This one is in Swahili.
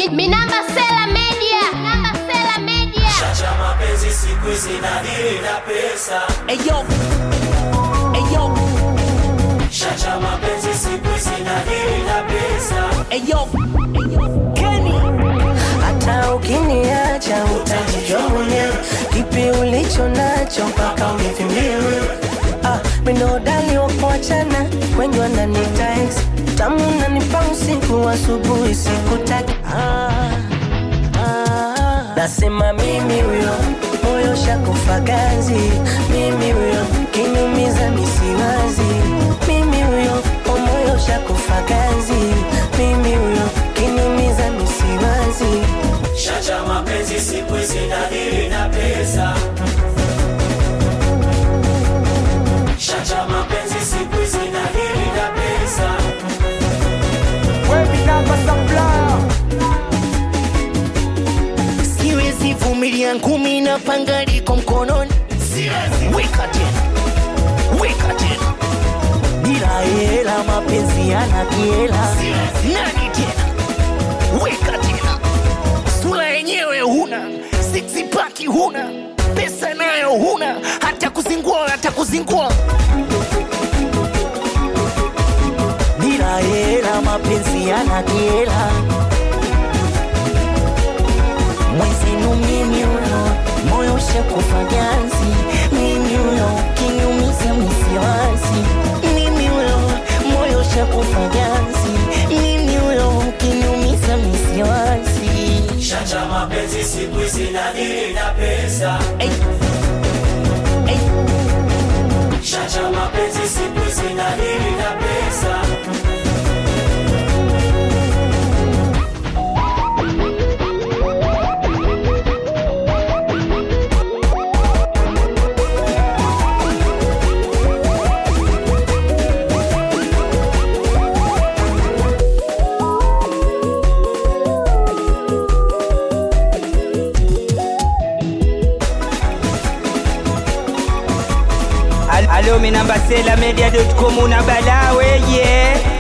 Mi, mi namba Sela Media. Namba Sela Media. Chacha mapenzi siku hizi nadili na pesa. Eyo, eyo, Chacha mapenzi siku hizi nadili na pesa. eyo, Kenny. hata ukiniacha utajijua mwenyewe kipi ulicho nacho mpaka univimbie ah, minodali wakuachana wengi wananita ex tamu nanipa usiku asubuhi sikutaki ah, ah, nasema mimi huyo moyo shakufa ganzi mimi huyo kinyumiza misiwazi mimi huyo o moyo shakufa ganzi mimi huyo kinyumiza misiwazi Chacha mapenzi siku hizi nadili na pesa. Chacha mapenzi siku hizi nadili na pesa. siwezi vumilia ngumi na panga liko mkononi weka tena weka tena bila hela mapenzi yana kiela nani tena weka tena sura yenyewe huna sixpaki huna pesa nayo huna hata kuzingua hata kuzingua bila hela mapenzi yana kiela mwezenu mimi huyo moyo shakufa ganzi mimi huyo kinyumiza misiwasi mimi huyo moyo shakufa ganzi mimi huyo kinyumiza misiwasi Chacha mapenzi siku hizi nadili na pesa. Ey. Ey. Chacha mapenzi siku hizi nadili na pesa. Al- Alo, mi namba sela media.com una bala weye